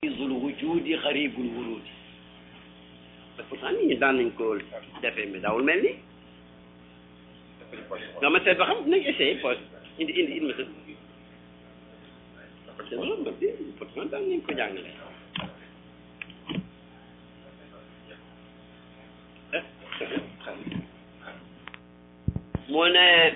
zul wujudi xaribul wurudi te pourtant nit ñi daan nañ ko defee mais daawul mel ni nga ma seet ba xam nañ essayé poche indi indi indi ma seet c'est vrai ma bi pourtant daan nañ ko jàngale mu ne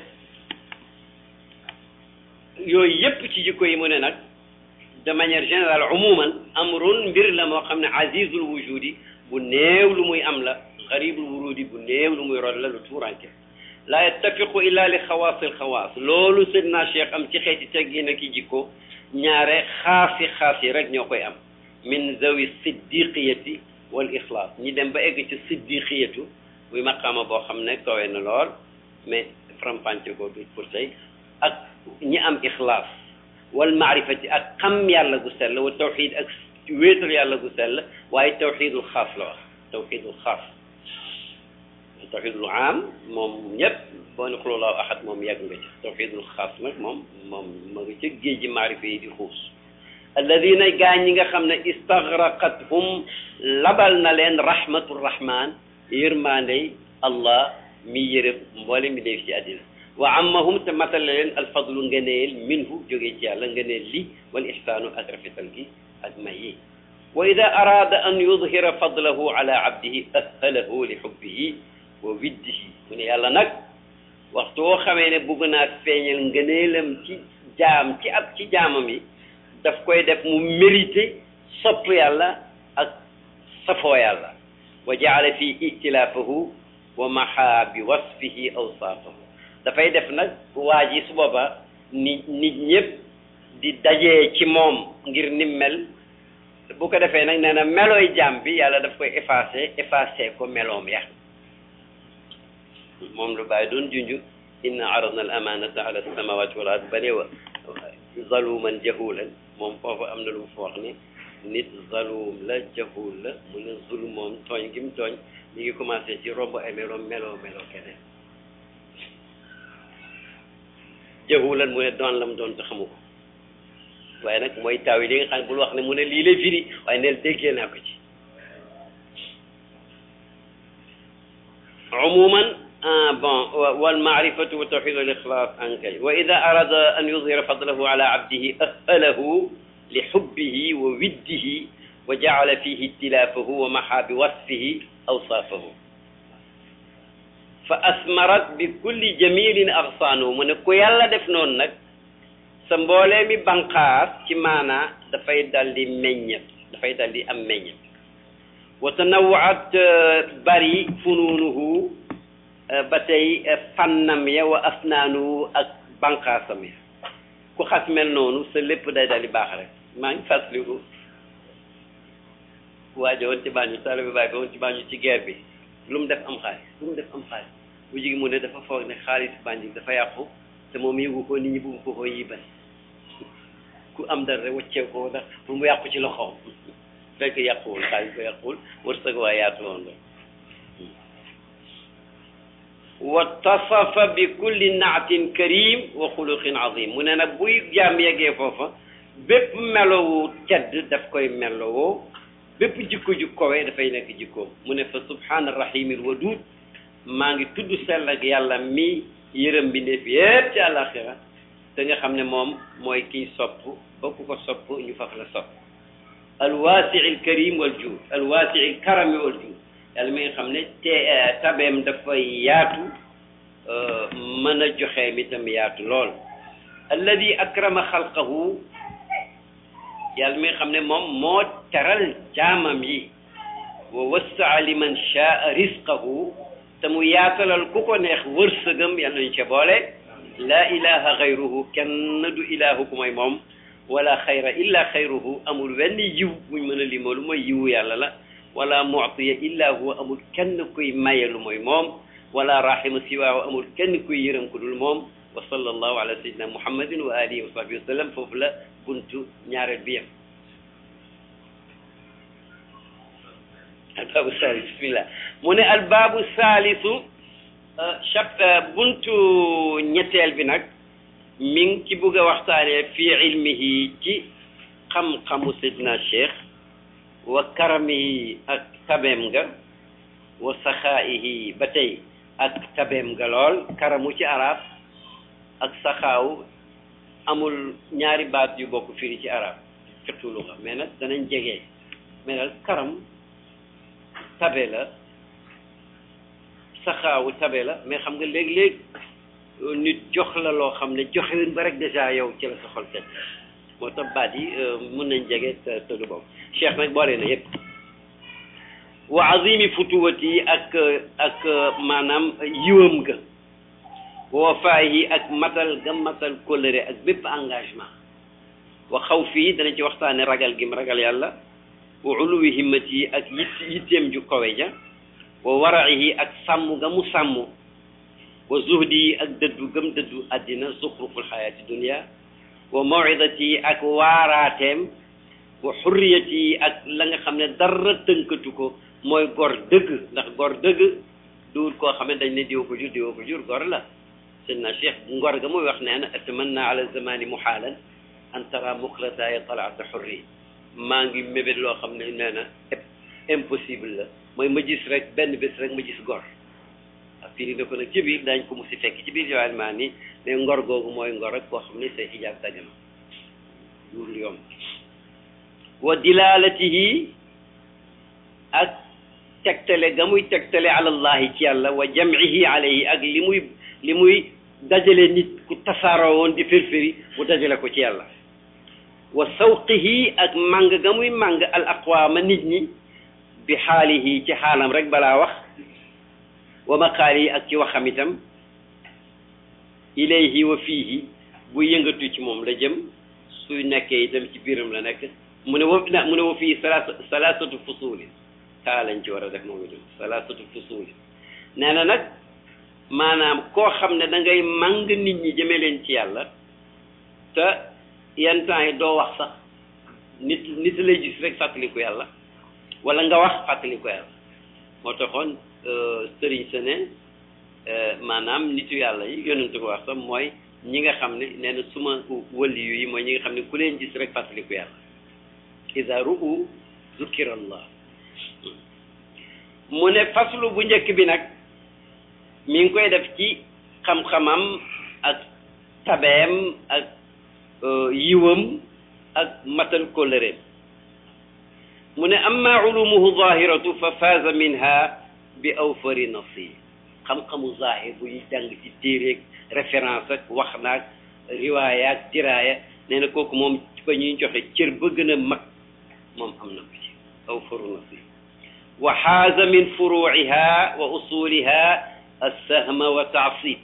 yooyu yépp ci jikko yi mu ne nag de manière générale umuman amrun mbir la moo xam ne azizul wujudi bu néew lu muy am la xaribul wurudi bu néew lu muy rod la lu tuuranke la yattafiqu illa li xawaasil xawaas loolu Seydina Cheikh am ci xeeti teggin ak i jikko ñaare xaasi xaas yi rek ñoo koy am min zawi siddiqiyati wal ixlaas ñi dem ba egg ci siddiqiyatu muy maqaama boo xam ne kawe na lool mais faram-fàcce ko du pour tey ak ñi am ixlaas wal maarifati ak xam yàlla gu sell wa tawxid ak wéetal yàlla gu sell waaye tawxidul xaas la wax tawxidul xaas tawxidul aam moom ñëpp boo ne xululaahu ahad moom yàgg nga ci tawxidul xaas nag moom moom ma nga ca géej gi maarifa yi di xuus alladina gaa ñi nga xam ne istagraqathum labal na leen rahmatur rahman yërmaandey allah mi yërëm mboole mi def ci àddina wa ammahum te matale leen alfadlu ngëneel minhu jógee ci yàlla ngëneel li wal ihsaanu ak rafetal gi ak may yi wa ida araada an yudhira fadlahu ala abdihi ahhalahu li xubbihi wa widdihi mu ne yàlla nag waxtu woo xamee ne bugg naa feeñal ngëneelam ci jaam ci ab ci jaamam yi daf koy def mu mérité sopp yàlla ak safoo yàlla wa jaala fi itilaafahu wa maha bi wasfihi awsaafahu dafay def nag waa ji su booba nit nit ñëpp di dajee ci moom ngir ni mel bu ko defee nag nee na melooy jaam bi yàlla daf koy effacé effacé ko meloom ya moom lu bàyyi doon junju inna aradna al amanata ala samawati wal ard bane wa zaluman jahulan moom foofu am na lu mu fa wax ni nit zalum la jahul la mu ne zulum moom tooñ gi mu tooñ mi ngi commencé ci romb ay meloom meloo meloo keneen jahulan mu ne doon lam doon te xamu ko waaye nag mooy taw yi li nga xam ne bul wax ne mu ne lii lay firi waaye neel déggee naa ko ci umuman bon wal maarifatu wa tawxid wal ixlaas ankay wa ida arada an yudhira fadlahu ala abdihi ahhalahu li xubbihi wa widdihi wa jaala fihi itilaafahu wa maxa bi wasfihi awsaafahu fa asmarat bi kulli jamilin axsaanu mu ne ku yàlla def noonu nag sa mboolee mi banqaas ci maanaa dafay dal di meññet dafay dal di am meññet wa tanawaat bari funuunuhu ba tey fannam ya wa asnaanuhu ak banqaasam ya ku xas mel noonu sa lépp day dal di baax rek maa ngi fàttaliku waajo woon ci bàññu sala bi bàyyi ba woon ci bàññu ci guerre bi lu mu def am xaalis lu mu def am xaalis bu jigi mu ne dafa foog ne xaalis bànji dafa yàqu te moom yëgu ko nit ñi bugg ko ko yibal ku am dara rek waccee ko ndax pour mu yàqu ci loxoom fekk yàquwul xaalis ba yàquwul wërsëg waa yaatu woon la wa tasafa bi kulli naatin karim wa xuluqin azim mu ne nag buy jaam yeggee foofa bépp melowu tedd daf koy melowoo bépp jikko ju kowe dafay nekk jikkoom mu ne fa subhaana rahimil wadud maa ngi tudd sell ak yàlla mi yërëm bindeef yépp ci àllaaxira te nga xam ne moom mooy kiy sopp ba ku ko sopp ñu faf la sopp alwaasiil karim wal juud alwaasiil karami wal juud yàlla mi nga xam ne te tabeem dafay yaatu mën a joxe mi tam yaatu lool alladi akrama xalqahu yàlla mi nga xam ne moom moo teral jaamam yi wa wassaa liman shaa risqahu te mu yaatalal ku ko neex wërsëgam yal nañu ca boole laa ilaha xayruhu kenn du ilahu ku mooy moom wala xayra illa xayruhu amul wenn yiw buñ mën a limoo lu mooy yiwu yàlla la wala muctiya illa huwa amul kenn kuy maye lu mooy moom wala rahima siwaahu amul kenn kuy yërëm ku dul moom wa sallallahu ala sayyidina muhammadin wa alihi wa sahbihi wa sallam foofu la buntu ñaareel bi yem albaabu salis bismillah mu ne albaabu salisu chap buntu ñetteel bi nag mi ngi ci bugg a waxtaanee fii ilmihi ci xam-xamu Seydina Cheikh wa karamihi ak tabeem nga wa saxaa'ihi ba tey ak tabeem nga lool karamu ci arab ak saxaaw amul ñaari baat yu bokk firi ci arab fiqhu luga mais nag danañ jege mais daal karam tabe la saxaawu tabe la mais xam nga léeg-léeg nit jox la loo xam ne joxewin ba rek dèjà yow ci la sa xol teg moo tax baat yi mën nañ jege te te du bokk cheikh nag boole na yépp wa azimi futuwati ak ak maanaam yiwam ga wa wafaayi ak matal ga matal kóllëre ak bépp engagement wa xaw fii dana ci waxtaane ragal gi mu ragal yàlla wa uluwi himmati ak yitt yitteem ju kawe ja wa waraihi ak sàmm ga mu sàmm wa zuhdi ak dëddu gëm dëddu àddina zuxruful xayaati dunia wa mawidati ak waaraateem wa xurriyati ak la nga xam ne dara tënkatu ko mooy gor dëgg ndax gor dëgg duul koo xam ne dañ ne diwa ko jur diwa ko jur gor la sëñ na cheikh ngor ga muy wax nee na atamanna ala zamani muhaalan an tara muqlataaya talaata xurri maa ngi mébét loo xam ne nee na impossible la mooy ma gis rek benn bés rek ma gis gor ak firi na ko nag ci biir daañ ko mu si fekk ci biir jawaan maa ni mais ngor googu mooy ngor rek koo xam ne say xijaab dajana duul yomb wa dilalatihi ak tegtale ga muy tegtale alallahi ci yàlla wa jamcihi alayhi ak li muy li muy dajale nit ku tasaaroo woon di firfiri mu dajale ko ci yàlla wa sawqihi ak màng ga muy màng al aqwaama nit ñi bi xaalihi ci xaalam rek balaa wax wa maqaalihi ak ci waxam itam ilayhi wa fiihi bu yëngatu ci moom la jëm suy nekkee itam ci biiram la nekk mu ne wa mu ne wa fii salaasa salaasatu fusuulin taa lañ ci war a def moom itam salaasatu fusuulin nee na nag maanaam koo xam ne da ngay màng nit ñi jëme leen ci yàlla te yenn temps yi doo wax sax nit nit lay gis rek fàttaliku yàlla wala nga wax fàttaliku yàlla moo taxoon sëriñ sa ne maanaam nitu yàlla yi yonente ko wax sax mooy ñi nga xam ne nee na suma waliyu yi mooy ñi nga xam ne ku leen gis rek fàttaliku yàlla ida ru'u zukira allah mu ne faslu bu njëkk bi nag mi ngi koy def ci xam-xamam ak tabeem ak yiwam ak matal kóllëreem mu ne amma ulumuhu zahiratu fa faaza minha bi awfari nasib xam-xamu zahir bu ñu jàng ci téereeg référence ak wax naag riwaaya ak diraaya nee na kooku moom ba ñuy joxe cër ba gën a mag moom am na ko ci awfaru nasib wa xaaza min furuiha wa usuliha alsahma wa taasib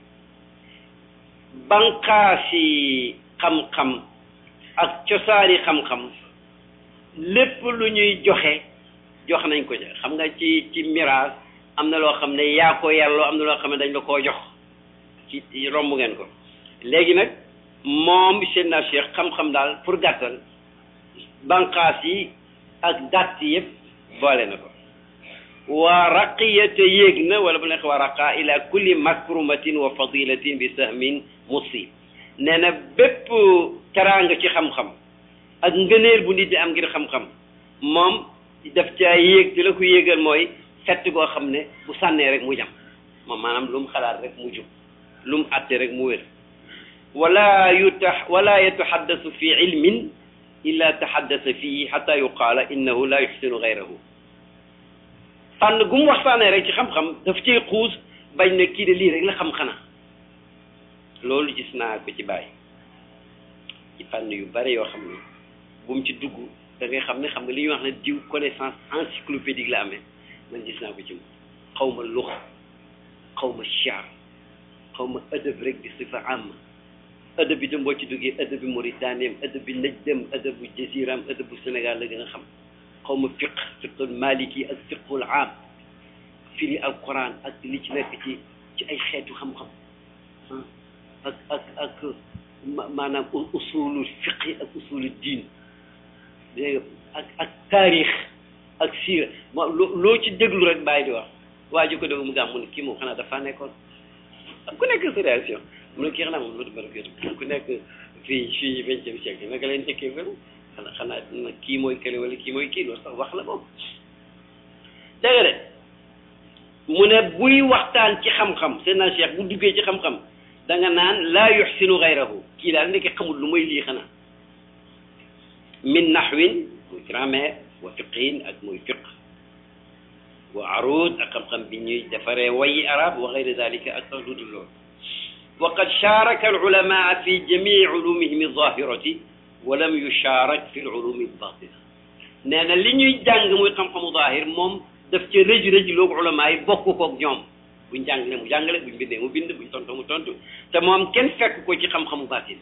banqaasi xam-xam ak cosaani xam-xam lépp lu ñuy joxe jox nañ ko ca xam nga ci ci miraas am na loo xam ne yaa ko yàlloo am na loo xam ne dañ la koo jox ci romb ngeen ko léegi nag moom seen na cheikh xam-xam daal pour gàttal banqaas yi ak dàtt yëpp boole na ko wa raqiyate yéeg na wala bu nekk wa raqa ila kulli makrumatin wa fadilatin bi sahmin musib nee na bépp teraanga ci xam-xam ak ngëneel bu nit di am ngir xam-xam moom daf caa yéeg te la ko yéegal mooy fett goo xam ne bu sànnee rek mu jam moom maanaam lu mu xalaat rek mu jub lu mu àtte rek mu wér wala yutax wala yataxaddasu fi ilmin illa taxaddasa fihi xata yuqaala innahu la yuxsinu gayrahu fànn gu mu waxtaanee rek ci xam-xam daf cay xuus bañ ne kii de lii rek la xam xanaa loolu gis naa ko ci bàyyi ci fànn yu bare yoo xam ne bu mu ci dugg da ngay xam ne xam nga li ñuy wax ne diw connaissance encyclopédique la amee man gis naa ko ci moom xaw ma lux xaw ma chaar xaw ma ëdëb rek bi sifa am ëdëb bi dem boo ci duggee ëdëb bi Mauritaniem ëdëb bi Najdem ëdëb bu Jaziram ëdëb bu Sénégal la gën a xam xaw ma fiq fiqul maliki ak fiqul am firi al quran ak li ci nekk ci ci ay xeetu xam-xam ak ak ak maanaam usulu fiqi ak usulu diin dégg ak ak taarix ak siira ma loo ci déglu rek bàyyi di wax waa ji ko déglu mu gàmm mu ne kii moom xanaa dafa nekkoon ku nekk sa réaction mu ne kii xanaa moom loolu bëri ku nekk fii fii vingtième siècle naka leen njëkkee bëri xanaa xanaa kii mooy kële wala kii mooy kii loolu sax wax la moom dégg nga de mu ne buy waxtaan ci xam-xam seen na cheikh bu duggee ci xam-xam da nga naan laa yuxsinu gayrahu kii daal nekk xamul lu mooy lii xanaa min naxwin muy grammaire wa fiqhin ak muy fiq wa arud ak xam-xam bi ñuy defaree wayi arab wa gayri dalika ak sax lu dul loolu wa qad sharaka alulamaa fi jamii ulumihim alzahirati wa lam yusharak fi alulumi albatina nee na li ñuy jàng muy xam-xamu zahir moom daf ca rëj rëj loogu ulamaa yi bokk koog ñoom buñ jàngale mu jàngale buñ bindee mu bind buñ tontu mu tontu te moom kenn fekk ko ci xam-xamu batin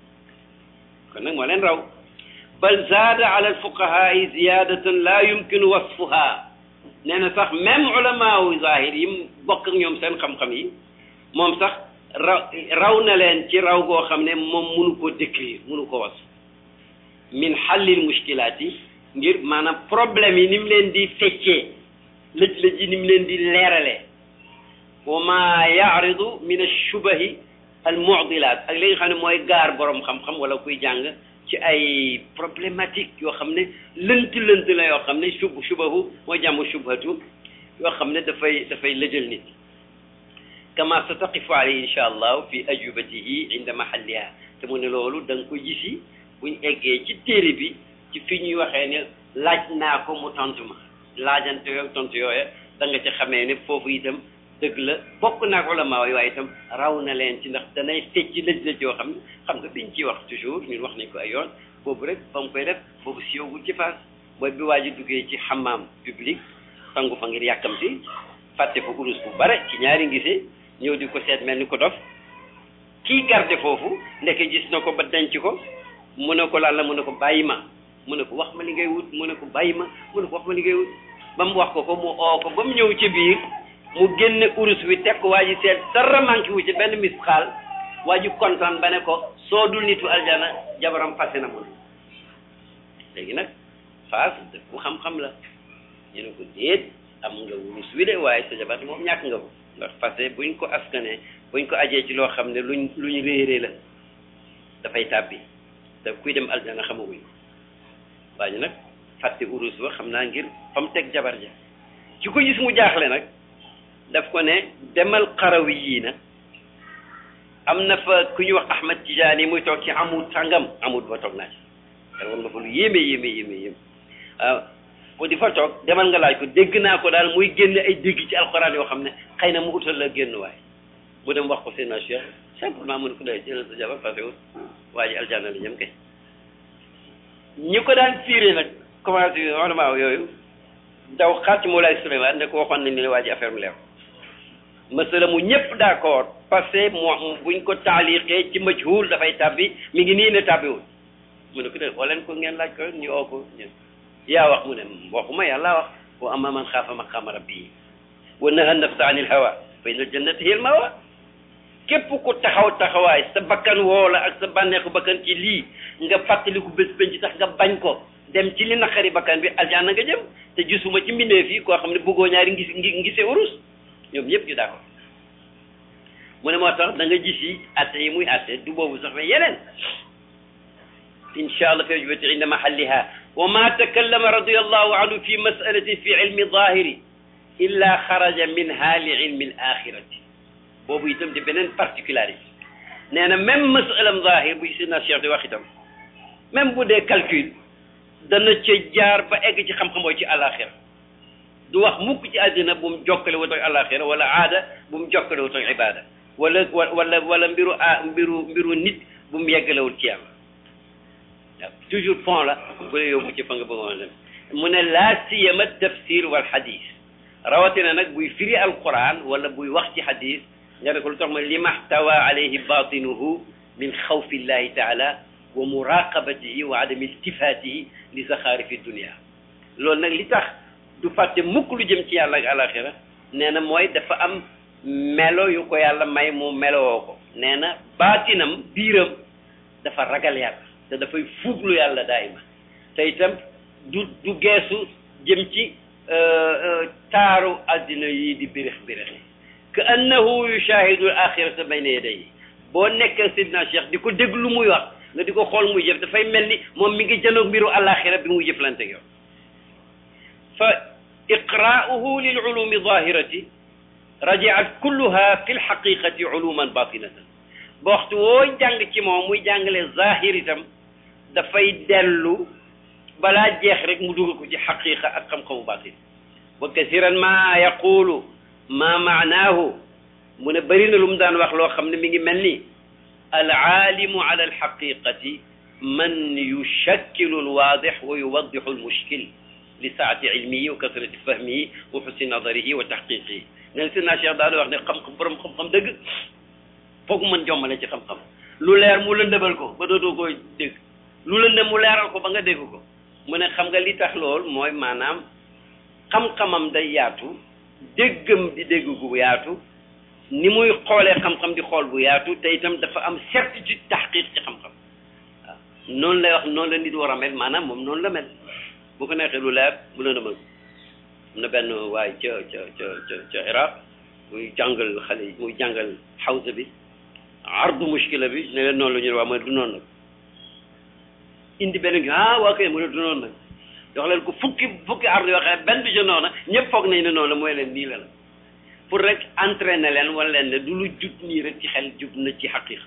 kon nag moo leen raw bal zaada ala alfuqahaai ziyadatan la yumkinu wasfuha nee na sax même ulamaawu zahir yi bokk ak ñoom seen xam-xam yi moom sax raw raw na leen ci raw goo xam ne moom munu koo décrire munu ko was min xallil mushkilaat yi ngir maanaam problème yi ni mu leen di feccee lëj-lëj yi ni mu leen di leeralee wa ma yaaridu min alshubahi almudilat ak li nga xam ne mooy gaar borom xam-xam wala kuy jàng ci ay problématique yoo xam ne lënt lënt la yoo xam ne shub shubahu mooy jàmm shubhatu yoo xam ne dafay dafay lëjal nit kama sa taqifu alayhi insha allah fi ajubatihi inda mahalliha te mu ne loolu da nga ko gisi buñ eggee ci téere bi ci fi ñuy waxee ne laaj naa ko mu tontu ma laajante yooyu tontu yooya da nga ci xamee ne foofu itam dëgg la bokk naak ulama yi waaye itam raw na leen ci ndax danay fecc lëj-lëj yoo xam ne xam nga biñ ciy wax toujours ñun wax nañ ko ay yoon boobu rek ba mu koy def boobu siwagul ci faas mooy bi waa ji duggee ci xamaam public sangu fa ngir yàkkamti fàtte fa urus bu bare ci ñaari ngisee ñëw di ko seet mel ni ko dof kii garde foofu ndeke gis na ko ba denc ko mu ne ko lan la mu ne ko bàyyi ma mu ne ko wax ma li ngay wut mu ne ko bàyyi ma mu ne ko wax ma li ngay wut ba mu wax ko ko mu oo ko ba mu ñëw ci biir mu génne urus wi teg ko waa ji seet dara manqué wu ci benn misxaal waa ji kontaan ba ne ko soo dul nitu aljana jabaram fase na mun léegi nag faas def bu xam-xam la ñu ne ko déet am nga urus wi de waaye sa jabar moom ñàkk nga ko ndax fase buñ ko askane buñ ko ajee ci loo xam ne luñ luñ réeree la dafay tàbbi te kuy dem aljana xamaguñ ko waa ji nag fàtte urus ba xam naa ngir fa mu teg jabar ja ci ko gis mu jaaxle nag daf ko ne demal xarawi yii na am na fa ku ñuy wax Ahmad Tijaani muy toog ci amut sàngam amut ba toog naa ci te woon nga fa lu yéeme yéeme yéeme yéeme waaw bu di fa toog demal nga laaj ko dégg naa ko daal muy génne ay dégg ci alxuraan yoo xam ne xëy na mu utal la génn waay mu dem wax ko seen cheikh simplement mu ne ko day jëlal sa jabar fasewul waa ji aljanna la jëm kay ñi ko daan fiiree nag commencé vraiment yooyu daw xaat ci Moulay Souleymane ne ko waxoon nañ ne waa ji affaire mu leer masala mu ñëpp d'accord parce que moo buñ ko taaliqee ci majhul dafay tàbbi mi ngi nii ne tàbbiwul mu ne ko de woo leen ko ngeen laaj ko ñu oo ko ñun yaa wax mu ne waxuma yàlla wax wa amma man xaafa maqaama rabbii wa naha nafsa anil hawa fa inna jannata hiya al mawa képp ku taxaw taxawaay sa bakkan woo la ak sa bànneexu bakkan ci lii nga fàttaliku bés penc tax nga bañ ko dem ci li naqari bakkan bi aljanna nga jëm te gisuma ci mbindee fii koo xam ne bëggoo ñaari ngis ngi ngisee urus ñoom ñëpp ñu d'accord mu ne moo tax da nga gis yi atte yi muy atte du boobu sax mais yeneen insha allah fi ajubati inda mahalliha wa ma takallama radiallahu anhu fi masalatin fi ilmi zahiri illa xaraja minha li ilmi al axirati boobu itam di beneen particularité nee na même masalam zahir bu si na cheikh di wax itam même bu dee calcul dana ca jaar ba egg ci xam-xamoo ci àlaxira du wax mukk ci àddina bu mu jokkale wutoog àlaxira wala aada bu mu jokkale wutoog ibada wala wala wala mbiru a mbiru mbiru nit bu mu yeggalewul ci yàlla waaw toujours pont la bu la yóbbu ci fa nga bëggoon dem mu ne laa siyama tafsir wal hadis rawatina nag buy firi alquran wala buy wax ci hadis nga ne ko lu tax ma li maxtawa alayhi batinuhu min xawfi llahi taala wa muraqabatihi wa adami iltifatihi li saxaarifi dunia loolu nag li tax du fàtte mukk lu jëm ci yàlla ak alaxira nee na mooy dafa am melo yu ko yàlla may mu melowoo ko nee na baatinam biiram dafa ragal yàlla te dafay fuuglu yàlla daayima te itam du du geesu jëm ci taaru addina yi di birix birixi ka annahu yushahidu al axirata bayna yadayhi boo nekkee sidna cheikh di ko dégg lu muy wax nga di ko xool muy jëf dafay mel ni moom mi ngi jënoog mbiru àllaaxira bi muy jëflante yow fa iqraa'uhu lil ulumi zahirati rajaat kulluha fi lxaqiqati uluman batinatan ba waxtu woo jàng ci moom muy jàngale zahir itam dafay dellu balaa jeex rek mu dugal ko ci xaqiqa ak xam-xamu batin wa kasiran ma yaqulu ma maanaahu mu ne bëri na lu mu daan wax loo xam ne mi ngi mel ni alaalimu ala alxaqiqati man yushakkilu alwaadix wa yuwaddixu almushkil li saati ilmihi wa kasrati fahmihi wa xusni nadarihi wa taxqiqihi ne si naa Cheikh daal wax ne xam-xam borom xam-xam dëgg foog mën jommale ci xam-xam lu leer mu lëndëmal ko ba dootoo koy dégg lu lëndëm mu leeral ko ba nga dégg ko mu ne xam nga li tax lool mooy maanaam xam-xamam day yaatu déggam di dégg gu yaatu ni muy xoolee xam-xam di xool bu yaatu te itam dafa am certitude taxqiq ci xam-xam waaw noonu lay wax noonu la nit war a mel maanaam moom noonu la mel bu ko neexee lu leer bu la demal am na benn waay ca ca ca ca ca Iraq muy jàngal xale yi muy jàngal xawsa bi ardu mushkila bi ne leen noonu la ñu ne waa mooy du noonu nag indi benn ah waa kay mu ne du noonu nag jox leen ko fukki fukki ardu yoo xam ne benn bi ca noonu ñëpp foog nañ ne noonu la mooy leen nii la la pour rek entraîner leen wala leen ne du lu jub nii rek ci xel jub na ci xaqiqa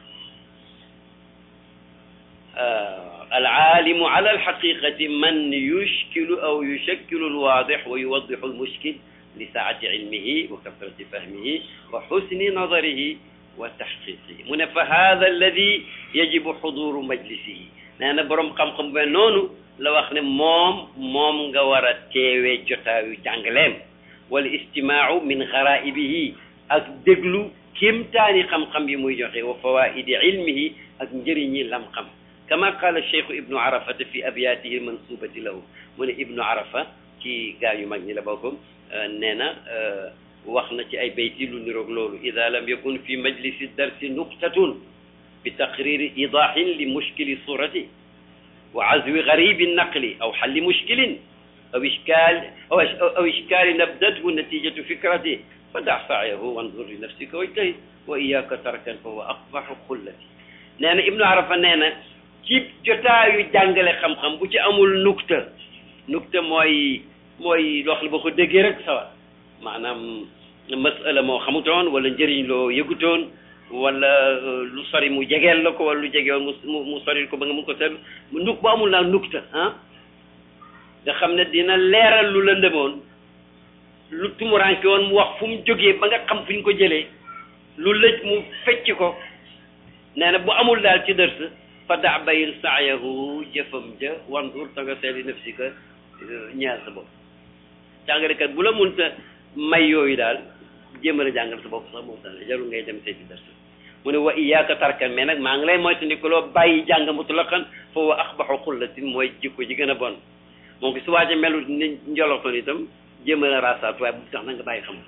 alaalimu ala alxaqiqati man yushkilu aw yushakkilu alwaadix wa yuwaddixu almushkil li saati ilmihi wa kasrati fahmihi wa xusni nadarihi wa taxqiqihi mu ne fa hada alladi yajibu xuduru majlisihi nee na boroom xam-xam be noonu la wax ne moom moom nga war a teewee jotaayu jàngaleem wal istimaau min garaibihi ak déglu kéemtaani xam-xam yi muy joxe wa fawaidi ilmihi ak njëriñi lam xam kama qaala cheikhu ibnu arafata fi abyaatihi mansubati lahu mu ne ibnu arafa ci gaa yu mag ñi la bokk nee na wax na ci ay bayti lu niroog loolu ida lam yakun fi majlisi darsi nuqtatun bi taqriri idahin li mushkili surati wa azwi garibi naqli aw xalli mushkilin aw ishkaal aw aw ishkaali nabdathu natijatu fikrati fa dax saayahu wanzur li nafsika wajtahid wa iyaka tarkan fa huwa aqbaxu xullati nee na ibnu arafa nee na ci jotaayu jàngale xam-xam bu ci amul nukta nukta mooy mooy loo xam ne boo ko déggee rek sawar maanaam masala moo xamutoon wala njëriñ loo yëgutoon wala lu sori mu jegeel la ko wala lu jegewoon mu mu sori ko ba nga mun ko seetlu nuk bu amul naa nukta ah nga xam ne dina leeral lu lëndëmoon lu tumuranke woon mu wax fu mu jógee ba nga xam fu ñu ko jëlee lu lëj mu fecc ko nee na bu amul daal ci dërs fa daa bayil saayahu jëfam ja wandur ta nga seeli nafsika ñaar sa bopp jàngalekat bu la munta may yooyu daal jéemal a jàngal sa bopp sax moom tax jarul ngay dem seeti dars mu ne wa iyaaka tarkan mais nag maa ngi lay moytandikuloo bàyyi jàng mutlaqan fa wa axbaxu xullatin mooy jikko ji gën a bon moom ko su waaje melu ni njoloxtoon itam jéemal a raasaat waaye bu tax na nga bàyyi xam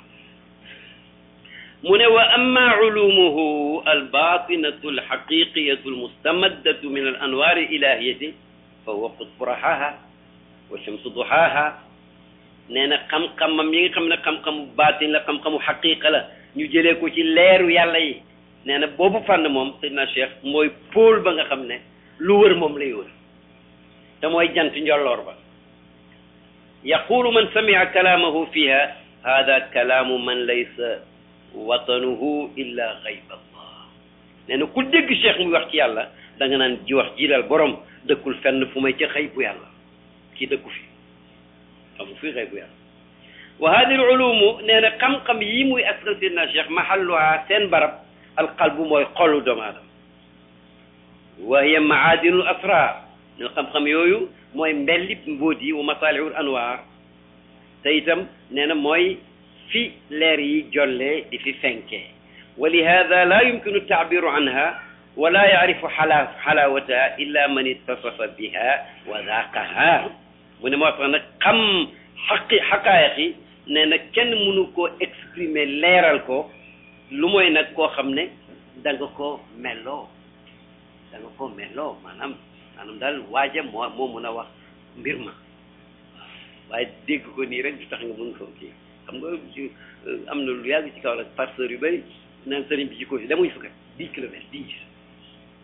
mu ne wa amma ulumuhu albatinatu alxaqiqiyatu almustamaddatu min al anwaari ilahiyati fa huwa qutbu raxaaha wa shamsu duxaaha nee na xam-xamam yi nga xam ne xam-xamu baatin la xam-xamu xaqiqa la ñu jëlee ko ci leeru yàlla yi nee na boobu fànn moom Seydina Cheikh mooy pôle ba nga xam ne lu wër moom lay wër te mooy jant njolloor ba yaqulu man samia kalaamahu fiha hada kalaamu man laysa watanuhu illa gayb allah nee na ku dégg cheikh muy wax ci yàlla da nga naan ji wax jiilal borom dëkkul fenn fu may ca xëy bu yàlla kii dëkku fi xamu fii xëy bu yàlla wa hadi al ulumu nee na xam-xam yi muy askan sidna cheikh mahalluha seen barab alqalbu mooy xolu doomu aadama wa hiya maadinul asrar ne xam-xam yooyu mooy mbelli mbóot yi wa masalihul anwar te itam nee na mooy fi leer yi jolle di fi fenkee wa lihada la yumkinu taabiru anha wala yaarifu xala xalawataha illa man ittasafa biha wa daqaha mu ne moo tax nag xam xaqi xaqaayiq yi nee na kenn mënu koo exprimer leeral ko lu mooy nag koo xam ne da nga ko melloo da nga ko melloo maanaam maanaam daal waaja moo moo mun a wax mbir ma waaye dégg ko nii rek du tax nga mun ko kii xam nga am na lu yàgg ci kaw la pasteur yu bëri naan sëriñ bi ci ko fi demuñ fa kat dix kilomètres dix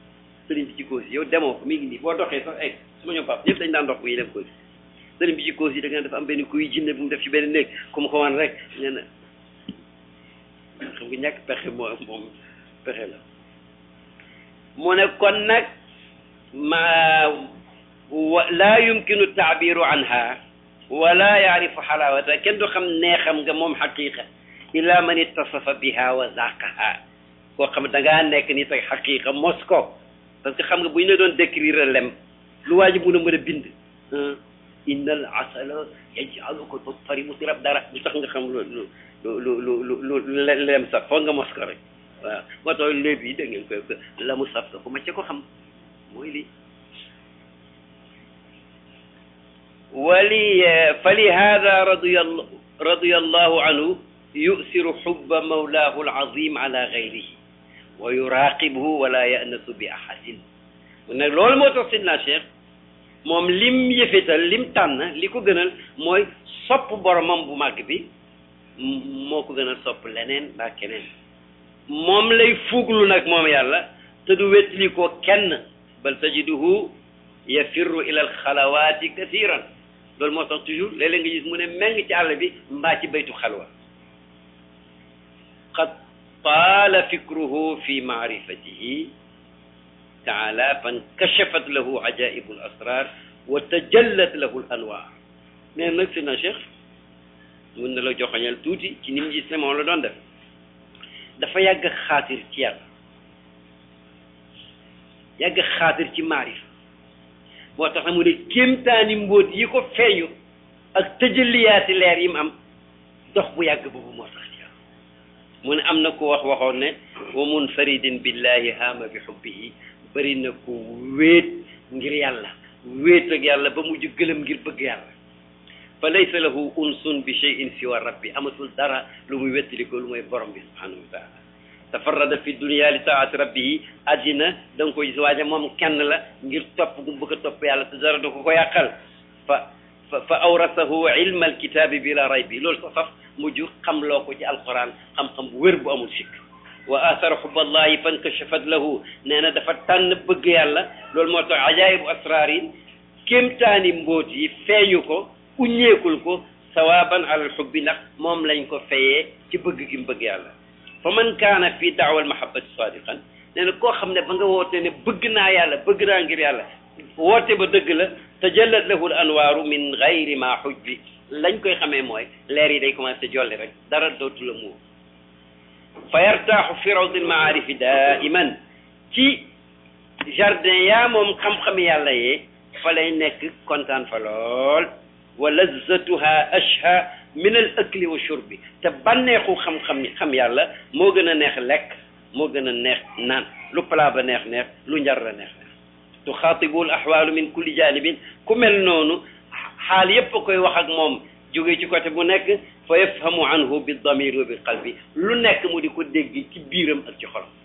sëriñ bi ci Kossy yow demoo ko mi ngi nii boo doxee sax egg su ma ñëw pap ñëpp dañ daan dox bu ñuy dem Kossy sëriñ bi ci Kossy da nga dafa am benn kuy jinne bu mu def ci benn néeg ku mu ko wan rek nee na xam nga ñàkk pexe moo moom pexe la mu ne kon nag ma wa laa yumkinu taabiru anha wala yaarifu xalaawata kenn du xam neexam nga moom xaqiqa illa man ittasafa biha wa zaqaha koo xam da ngaa nekk ni tey xaqiqa mos ko parce que xam nga bu ñu la doon décrire lem lu waa ji mun a mën a bind inna al asala yajaluka tuftarimu tirab dara lu tax nga xam lu lu lu lu lu lu lem sax foog nga mos ko rek waaw moo tax léeb yi da ngeen koy la mu saf ko ma ca ko xam mooy lii wali fali hada radiya radiya allahu anhu yusiru xubba mawlaahu alazim ala gayrihi wa yuraqibhu wala yanasu bi ahadin nag loolu moo tax sidna cheikh moom lim yëfetal lim tànn li ko gënal mooy sopp boromam bu màgg bi moo ko gënal sopp leneen mbaa keneen moom lay fuuglu nag moom yàlla te du wétli ko kenn bal tajiduhu yafirru ila alxalawaati kathiran loolu moo tax toujours léeg-léeg nga gis mu ne meng ci àll bi mbaa ci baytu xalwa qad taala fikruhu fi maarifatihi taala fankashafat lahu ajaibu al asrar wa tajallat lahu al anwaar nee nag si na cheikh mun na la joxoñal tuuti ci ni mu gis ne moom la doon def dafa yàgg xaatir ci yàlla yàgg xaatir ci maarif moo tax mu ne kéemtaani mbóot yi ko feeñu ak tëjaliyaati leer yi mu am dox bu yàgg boobu moo tax ci yàlla mu ne am na ko wax waxoon ne wa munfaridin billahi haama bi xubbihi bëri na ko wéet ngir yàlla wéet ak yàlla ba mujj gëlëm ngir bëgg yàlla fa laysa lahu unsun bi cheyin siwa rabbi amatul dara lu muy wettali ko lu mooy borom bi subhanahu wa taala tafarrada fi dunia li taati rabbihi addina da nga ko gis waaja moom kenn la ngir topp gu bëgg a topp yàlla te dara du ko ko yàqal fa fa fa awrasahu ilma alkitabi bila raybi loolu sax saf mujj xam loo ko ci alquran xam-xam bu wér bu amul sikk wa athara xuballahi fankashafat lahu nee na dafa tànn bëgg yàlla loolu moo tax ajaayibu asraar yi kéemtaani mbóot yi feeñu ko uññeekul ko sawaban alal xubbi ndax moom lañ ko fayee ci bëgg gi mu bëgg yàlla fa man kaana fii daawa almahabati sadiqan nee na koo xam ne ba nga woote ne bëgg naa yàlla bëgg naa ngir yàlla woote ba dëgg la tajallat lahu al anwaaru min gayri ma xujbi lañ koy xamee mooy leer yi day commencé jolli rek dara dootu la muur fa yartaaxu fi rawdi almaarifi daiman ci jardin yaa moom xam-xam yàlla yee fa lay nekk kontaan fa lool wa lazzatuha ashha min al akli wa shurbi te bànneexu xam-xam xam yàlla moo gën a neex lekk moo gën a neex naan lu plat ba neex neex lu njar la neex neex tuxaatibu al ahwaalu min kulli janibin ku mel noonu xaal yépp a koy wax ak moom jóge ci côté bu nekk fa yafhamu anhu bi damir wa bi qalbi lu nekk mu di ko dégg ci biiram ak ci xolam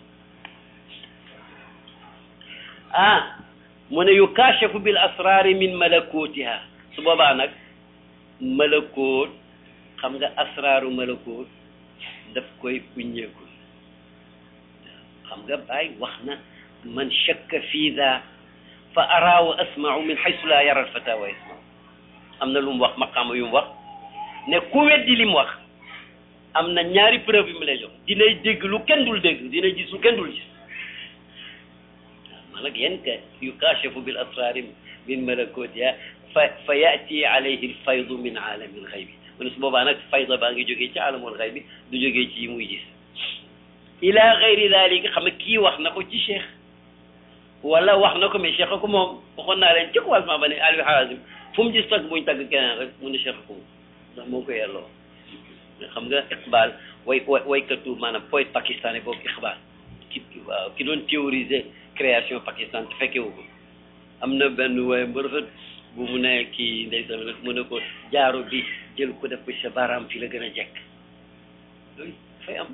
ah mu ne yukaashafu bil asraari min malakutiha su boobaa nag malakoot xam nga asraaru malakoot daf koy buññeeku xam nga Baay wax na man shakka fii daa fa araa wa asmau min xaysu laa yara alfata wa yasmau am na lu mu wax maqaama yu mu wax ne ku weddi li mu wax am na ñaari preuve yu mu lay jox dinay dégg lu kenn dul dégg dinay gis lu kenn dul gis man nag yéen ka yukaashafu bil asraari min malakotiha fa fa yaati alayhi alfaydu min aalami alxaybi mu ne su boobaa nag fayda baa ngi jógee ci aalamul xaybi du jógee ci yi muy gis ila gayri dalika xam ne kii wax na ko ci cheikh wala wax na ko mais cheikh ko moom waxoon naa leen ci commencement ba ne Aliou Harazim fu mu gis tagg buñ tagg keneen rek mu ne cheikh ko moom ndax moo ko yelloo xam nga Iqbal way waykatu maanaam poète pakistanais boobu Iqbal ki waaw ki doon théoriser création Pakistan te fekke wu ko am na benn waaye bu rafet bu mu ne kii ndeysaan rek mu ne ko jaaro bi jël ko def ko sa baaraam fi la gën a jekk loolu dafay am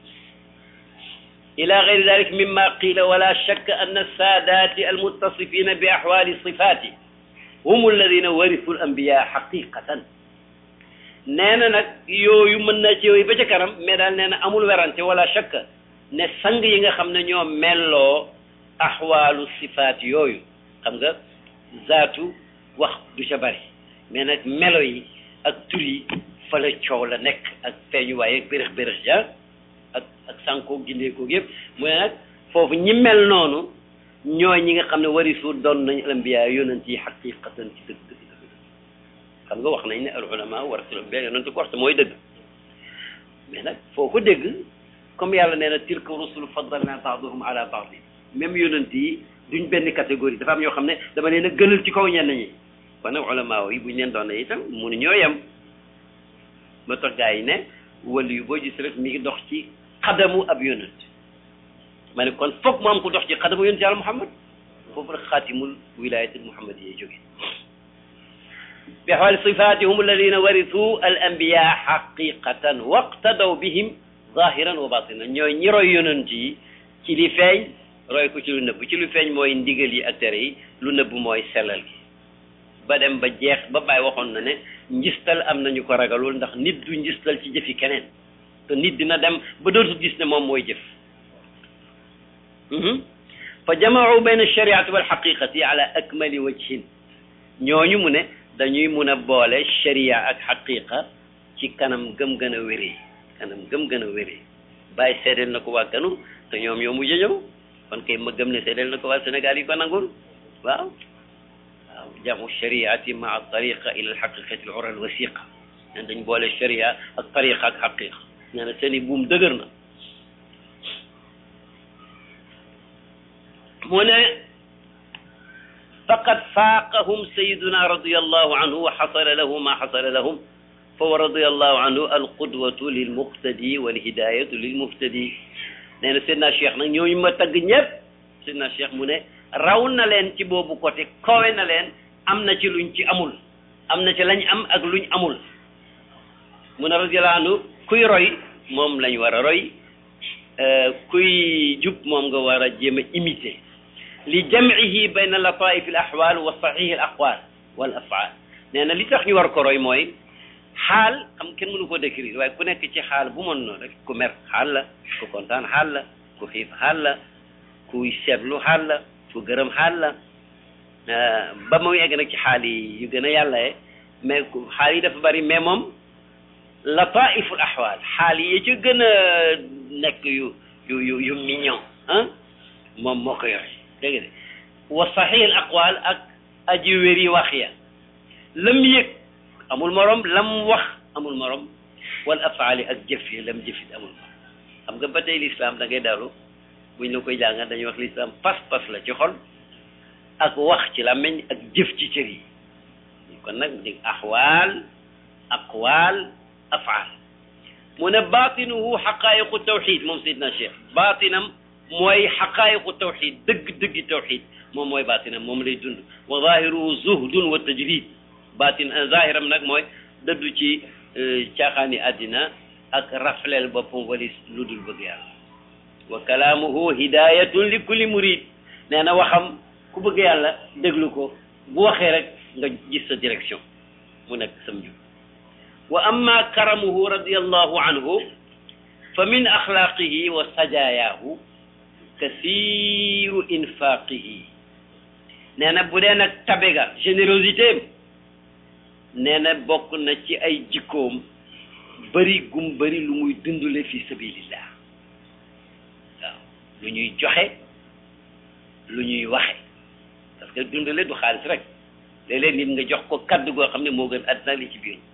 ila gayri dalik mimma qila wala shakka anna saadati almuttasifina bi ahwali sifati hum alladina warisu al anbiya xaqiqatan nee na nag yooyu mën na ci yooyu ba ca kanam mais daal nee na amul werante wala shakka ne sang yi nga xam ne ñoo melloo axwaalu sifaat yooyu xam nga zaatu wax du ca bari mais nag melo yi ak tur yi fa la coow la nekk ak feeñuwaay ak bérëx bérëx ja ak ak sànkoo gindeekoo yëpp mu ne nag foofu ñi mel noonu ñooy ñi nga xam ne warisu doon nañ alambiya yonent yi xaqiqatan ci dëgg dëgg dëgg xam nga wax nañ ne al ulama warasul ambiya yonent ko wax te mooy dëgg mais nag foo ko dégg comme yàlla nee na tilka rusul faddalna baaduhum ala baadin même yonent yi duñ benn catégorie dafa am ñoo xam ne dama leen a gënal ci kaw ñenn ñi kon nag ulama yi buñ leen doon ne itam mënu ñoo yem ma tax gaa yi ne wàllu yu boo gis rek mi ngi dox ci xadamu ab yonent ma ne kon foog mu am ko dox ci xadamu yonent yàlla muhammad foofu rek xaatimul wilayatil muhammad yi jóge bi axwaali sifaati hum alladina warisu al anbiya xaqiqatan waqtadaw bihim zahiran wa batinan ñooy ñi roy yonent yi ci li feeñ roy ko ci lu nëbb ci lu feeñ mooy ndigal yi ak tere yi lu nëbb mooy sellal gi ba dem ba jeex ba bàyyi waxoon na ne njistal am nañu ko ragalul ndax nit du njistal ci jëfi keneen te nit dina dem ba dootu gis ne moom mooy jëf fa jamaau bayna alshariati walxaqiqati ala akmali wajhin ñooñu mu ne dañuy mun a boole sharia ak xaqiqa ci kanam gëm gën a wéree kanam gëm gën a wéree bàyyi seedeel na ko waa kanu te ñoom ñoo mujj ñëw kon kay ma gëm ne seedeel na ko waa Sénégal yi ko nangul waaw waaw jamu shariati maa tariqa ila alxaqiqati al ura al wasiqa nen dañ boole sharia ak tariqa ak xaqiqa nee na seen i buum dëgër na mu ne faqad faaqahum sayiduna radiallahu anhu wa xasala lahu ma xasala lahum fa wa radiallahu anhu alqudwatu lilmuqtadi walhidayatu lilmuhtadi nee na Seydina Cheikh nag ñooñu ma tagg ñëpp Seydina Cheikh mu ne raw na leen ci boobu côté kowe na leen am na ci luñ ci amul am na ci lañ am ak luñ amul mu ne radiallahu anhu kuy roy moom lañ war a roy kuy jub moom nga war a jéem a imiter li jamcihi bayna lataif al ahwal wa sahih al aqwal wal afaal nee na li tax ñu war ko roy mooy xaal xam kenn mënu ko décrire waaye ku nekk ci xaal bu mën noonu rek ku mer xaal la ku kontaan xaal la ku xiif xaal la kuy seetlu xaal la ku gërëm xaal la ba mu egg nag ci xaal yi yu gën a yàlla ye mais xaal yi dafa bari mais moom lataif al ahwal xaal yi ci gën a nekk yu yu yu yu mignon ah moom moo ko yore dégg nga wa sahih al aqwal ak aji wéri wax ya lam yëg amul morom lam wax amul morom wal afaali ak jëf yi lam jëfit amul morom xam nga ba tey l'islam da ngay dalu buñ la koy jàngal dañuy wax l'islam pas-pas la ci xol ak wax ci làmmiñ ak jëf ci cër yi kon nag dig axwaal aqwaal afaal mu ne baatinuhu xaqaayiqu tawxid moom Seydina Cheikh baatinam mooy xaqaayiqu tawxid dëgg-dëggi tawxid moom mooy baatinam moom lay dund wa zahiruhu zuhdun wa tajrid baatin zahiram nag mooy dëddu ci caaxaani àddina ak rafleel boppam walis lu dul bëgg yàlla wa kalaamuhu hidayatun li kulli murid nee na waxam ku bëgg yàlla déglu ko bu waxee rek nga gis sa direction mu nekk sam jub wa amma karamuhu radiallahu anhu fa min axlaaqihi wa sajaayahu kasiru infaqihi nee na bu dee nag tabe ga générosité nee na bokk na ci ay jikkoom bëri gum bëri lu muy dundule fi sabilillah waaw lu ñuy joxe lu ñuy waxe parce que dundale du xaalis rek léeg-léeg nit nga jox ko kaddu goo xam ne moo gën àddina li ci biir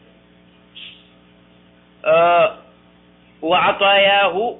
wa ataayaahu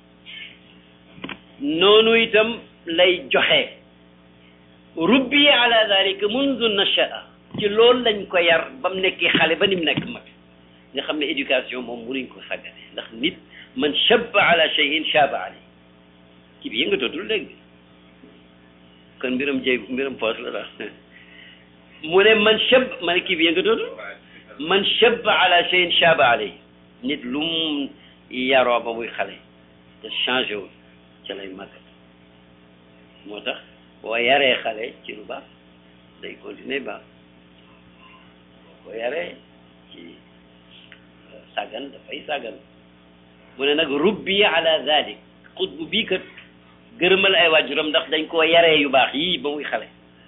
noonu itam lay joxe rubbi ala dalika mundu nashaa ci loolu lañ ko yar ba mu nekkee xale ba ni mu nekk mag nga xam ne éducation moom mënuñ ko sàggane ndax nit man shabba ala cheyin shaba ali kii bi yëngatootul léegi kon mbiram jëy mbiram poos la daal mu ne man shab ma ne kii bi yëngatootul man shabba ala cheyin shaba ali nit lu mu yaroo ba muy xale te changé wul ca lay màgg moo tax boo yaree xale ci lu baax day continuer baax boo yaree ci sàggan dafay sàggan mu ne nag rubbi ala dalik xutbu bii kat gërëmal ay waajuram ndax dañ koo yaree yu baax yii ba muy xale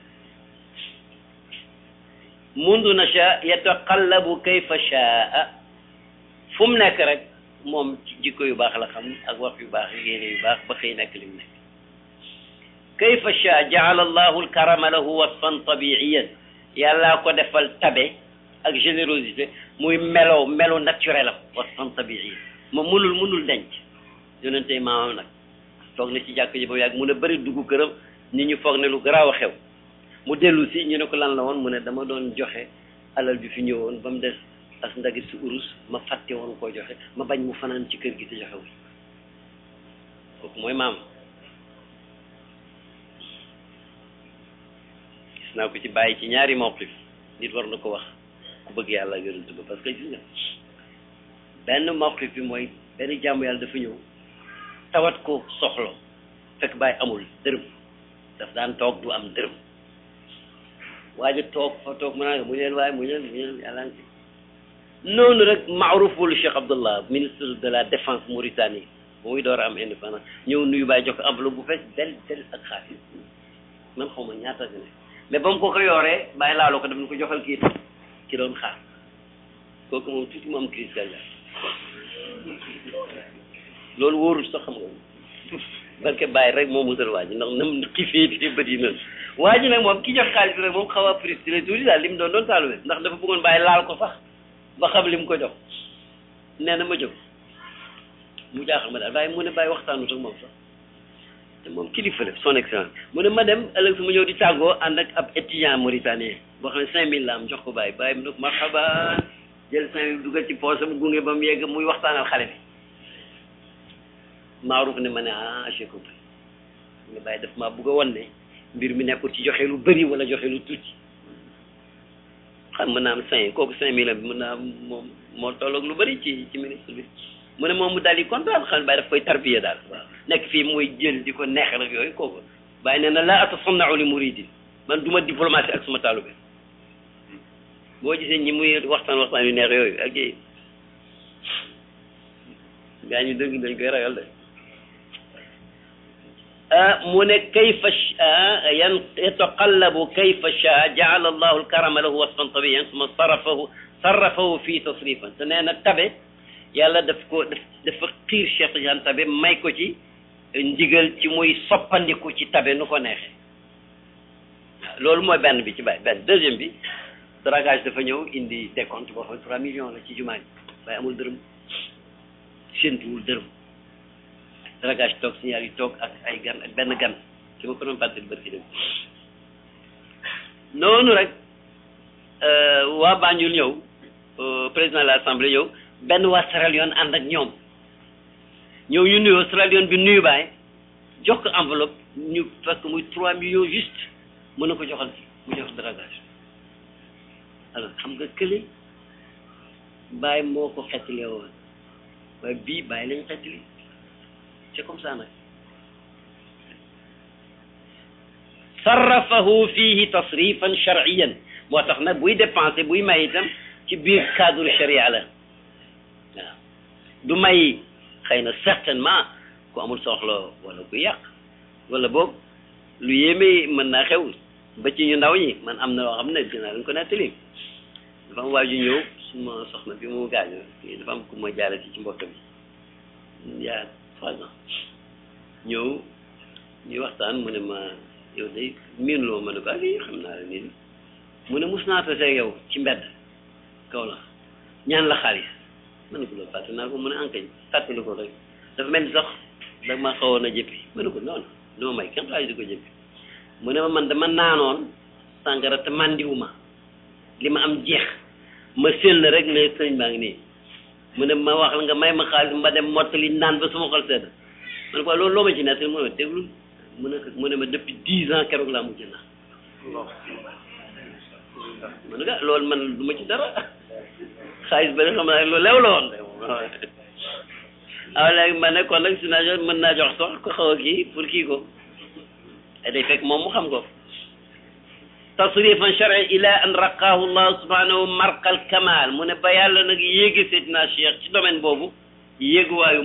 mundu nasha yataqallabu kayfa shaa fu mu nekk rek moom ci jikko yu baax la xam ak wax yu baax yéene yu baax ba xëy nekk li mu nekk kayfa shaa jaala allahu alkarama lahu wasfan tabiiyan yàllaa ko defal tabe ak générosité muy melo melo naturel am wasfan tabiiyan moom mënul mënul denc yonente maamam nag toog na ci jàkk ji ba mu yàgg mun a bëri dugg këram nit ñu foog ne lu garaaw a xew mu dellu si ñu ne ko lan la woon mu ne dama doon joxe alal bi fi ñëwoon ba mu des as ndagit si urus ma fàtte woon koo joxe ma bañ mu fanaan ci kër gi te joxewul kooku mooy maam gis naa ko ci bàyyi ci ñaari mawqif nit war na ko wax ku bëgg yàlla ak yonent ba parce que gis nga benn mawqif bi mooy benn jàmm yàlla dafa ñëw tawat ko soxlo fekk bàyyi amul dërëm daf daan toog du am dërëm waaye toog fa toog mu naa mu leen waaye mu leen mu leen yàlla ngi noonu rek maaruful Cheikh Abdallah ministre de la défense Mauritanie ba muy door a am indépendance ñëw nuyu bàyyi jox ko enveloppe bu fees del del ak xaalis man xaw ma ñaata gi ne mais ba mu ko ko yooree bàyyi laaloo ko daf ñu ko joxal kii ki doon xaar kooku moom tuuti mu am crise cardiaque loolu wóorul sax xam nga barke bàyyi rek moo musal waa ji ndax nam xiifee te bët yi mel waa ji nag moom ki jox xaalis bi rek moom xaw a frustré tuuti daal li mu doon doon taaluwe ndax dafa bëggoon bàyyi laal ko sax ba xam li mu ko jox nee na ma jóg mu jaaxal ma daal bàyyi mu ne bàyyi waxtaanu ak moom sax te moom kilifa la son excellence mu ne ma dem ëllëg su ma ñëw di tàggoo ànd ak ab étudiant mauritanien boo xam ne cinq mille la am jox ko bàyyi bàyyi mu ne ko marhaba jël cinq mille dugal ci poosam gunge ba mu yegg muy waxtaanal xale bi maaruf ne ma ne ah j'ai compris nga bàyyi daf maa bugg a wan ne mbir mi nekkul ci joxe lu bëri wala joxe lu tuuti xam mën naa am cinq kooku cinq mille bi mën naa am moom moo tolloog lu bëri ci ci ministre bi mu ne moom mu daal di kontaan xam ne bàyyi daf koy tarbiya daal waaw nekk fii mooy jël di ko neexal ak yooyu kooku bàyyi nee na laa atasannau li muridin man du ma diplomatie ak suma taalube boo gisee ñi muy waxtaan waxtaan yu neex yooyu ak yi gaa ñu dëgg dañ koy ragal de mu ne kayfa yan yataqallabu kayfa shaa jaala allahu alkarama lahu wasfan tabiyan suma sarafahu sarafahu fii tasrifan te nee na tabe yàlla daf ko daf dafa xiir Cheikh Tidiane tabe may ko ci ndigal ci muy soppandiku ci tabe nu ko neexee loolu mooy benn bi ci bàyyi benn deuxième bi dragage dafa ñëw indi décompte boo xam ne trois millions la ci jumaa ji waaye amul dërëm séntuwul dërëm dragage toog signal yi toog ak ay gan ak benn gan ki ma ko doon fàttali bërki dem noonu rek waa Banjul ñëw président de l'assemblée ñëw benn waa Sierra Leone ànd ak ñoom ñëw ñu nuyoo Sierra Leone bi nuyu baay jox ko enveloppe ñu fekk muy trois millions juste mën na ko joxal ci mu jox dragage alors xam nga kële baay moo ko xettalee woon waaye bii baay lañ xettali c'est comme ça nag sarrafahu fihi tasrifan shar'iyan moo tax nag buy dépensé buy may itam ci biir cadre sharia la waaw du may xëy na certainement ku amul soxla wala ku yàq wala boog lu yéeme mën naa xew ba ci ñu ndaw ñi man am na loo xam ne dinaa leen ko nettali dafa am waaju ñëw suma soxna bi mu gaañoo dafa am ku ma jaarati ci mbokk bi yaa trois ans ñëw ñuy waxtaan mu ne ma yow day miin loo ma ne ko ah lii xam naa la nii mu ne mus naa tase yow ci mbedd kaw la ñaan la xaalis ma ne ko loolu fàtte naa ko mu ne ankañ fàttali ko rek dafa mel ni sax da ma xawoon a jëppi ma ne ko noonu duma may kenn xaalis di ko jëppi mu ne ma man dama naanoon sàngara te màndiwuma li ma am jeex ma sell rek ne sëñ baa ngi nii mu ne ma wax la nga may ma xaalis ma dem mottali naan ba suma xol sedd ma ne ko loolu loo ma ci nettali mu ne ma déglu mu ne mu ne ma depuis dix ans keroog laa mujj naan ma ne ko loolu man du ma ci dara xaalis ba ne xam naa loolu lew la woon aw léegi ma ne kon nag si naa mën naa jox sax ko xaw a kii pour kii ko day fekk moom mu xam ko tasrifan shar'i ila an raqaahu llah subhanahu marqal kamal mu ne ba yàlla nag yéegi seydina cheikh ci domaine boobu yéeguwaayu mat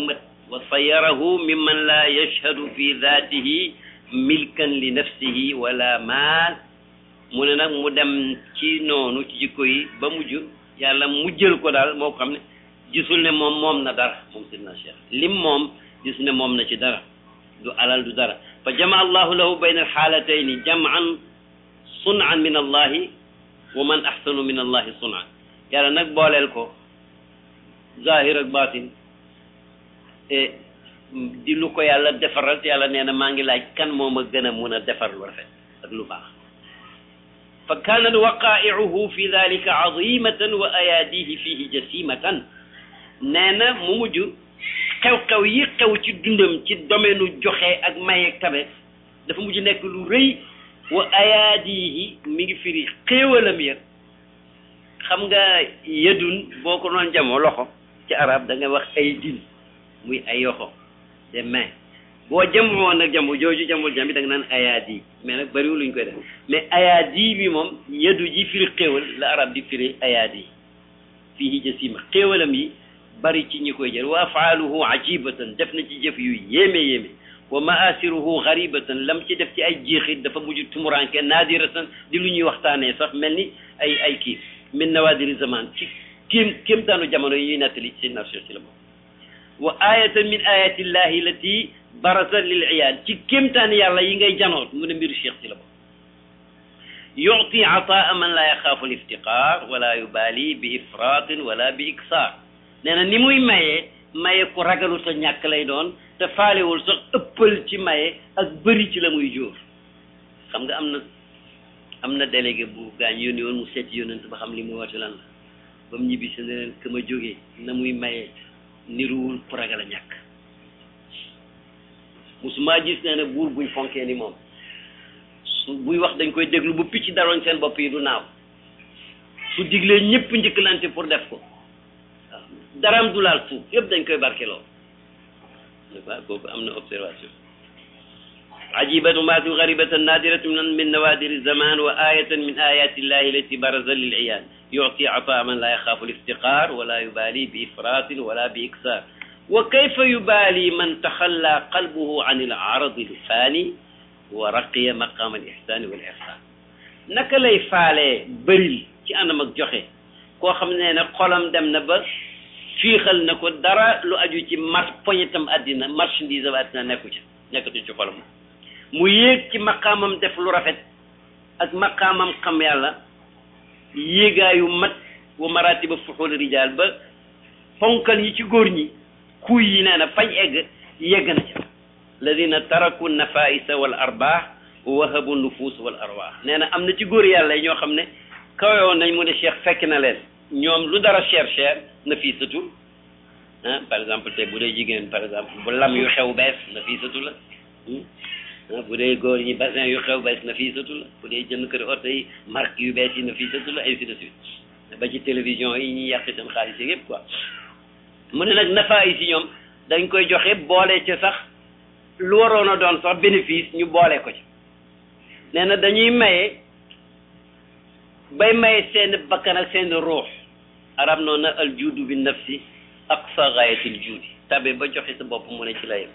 wa sayarahu mimman la yashhadu fi dhatihi milkan li nafsihi wala maal mu ne nag mu dem ci noonu ci jikko yi ba mujj yàlla mujjël ko daal moo xam ne gisul ne moom moom na dara moom sidna cheikh lim moom gis ne moom na ci dara du alal du dara fa jama allahu lahu bayna alxaalatayni jaman sunan min allahi wa man ahsanu min allahi sunan yàlla nag booleel ko zahir ak batin te di lu ko yàlla defaral te yàlla nee na maa ngi laaj kan moo ma gën a mun a defar lu rafet ak lu baax fa kanat waqaiuhu fi dalika azimatan wa ayaadihi fihi jasimatan nee na mu mujj xew-xew yi xew ci dundam ci domaine u joxe ak maye tabe dafa mujj nekk lu rëy wa ayaadihi mi ngi firi xéewalam ya xam nga yedun boo ko doon jamoo loxo ci arab da nga wax ay din muy ay yoxo des mains boo jamoo nag jamu jooju jamul jam bi da nga naan ayaadi mais nag bëriwul luñ koy def mais ayaadi bi moom yedu ji firi xéewal la arab di firi ayaadi fii jasima xéewalam yi bari ci ñi koy jël wa afaaluhu ajibatan def na ci jëf yu yéeme yéeme wa maasiruhu garibatan lam ci def ci ay jeexit dafa mujj tumuranke naadiratan di lu ñuy waxtaanee sax mel ni ay ay kii min nawadiri zaman ci kéem kéemtaanu jamono yi ñuy nettali ci na ci la moom wa ayatan min ayati llahi lati barasa lil iyaan ci kéemtaan yàlla yi ngay janoot mu ne mbiru cheikh ci la moom yuti ataa man la yaxaafu liftiqaar wala yubali bi ifratin wala bi iksaar nee na ni muy mayee maye ku ragalu sa ñàkk lay doon te faalewul sax ëppal ci maye ak bëri ci la muy jóor xam nga am na am na délégué bu gaañ yónni woon mu seeti yónnent ba xam li muy woote lan la ba mu ñibbi si ne leen ka ma jógee na muy maye niruwul ku ragal a ñàkk musuma gis nee ne buur buñ fonkee ni moom su buy wax dañ koy déglu bu picc daroon seen bopp yi du naaw su diglee ñëpp njëkkalante pour def ko waaw daram du laal suuf yëpp dañ koy barkeloo waaw kooku am na observation ajibatu maatu garibatan nadiratu min nawadiri zaman wa ayatan min ayati illahi lati baraza lil iyan yuti ataa man la yaxaafu liftiqar wala yubali bi ifratin wala bi iksar wa kayfa yubali man taxalla qalbuhu an il aradi lfani wa raqiya maqam al ihsani wal ihsan naka lay faalee bëril ci anam ak joxe koo xam ne ne xolam dem na ba fiixal na ko dara lu aju ci mar poñetam àddina marchandise am àddina nekku ci nekkatu ci xolam mu yéeg ci maqaamam def lu rafet ak maqaamam xam yàlla yéegaayu mat wa maratiba fuxul rijal ba ponkal yi ci góor ñi kuy yi nee na fañ egg yegg na ca alladina taraku nafaisa wal arbaax wa wahabu nufus wal arwaax nee na am na ci góor yàlla yi ñoo xam ne kawewoon nañ mu ne cheikh fekk na leen ñoom lu dara cher cher na fii satu ah par exemple tey bu dee jigéen par exemple bu lam yu xew bees na fii satu la ah bu dee góor ñi bassin yu xew bees na fii satu la bu dee jënd kër oto yi marque yu bees yi na fii satu la ainsi de suite ba ci télévision yi ñuy yàq seen xaalis yi yëpp quoi mu ne nag nafa yi si ñoom dañ koy joxe boole ca sax lu waroon a doon sax bénéfice ñu boole ko ci nee na dañuy maye bay maye seen bakkan ak seen ruux arab noonu na al juudu bi nafsi aqsa gaayatil juudi tabe ba joxe sa bopp mu ne ci la yem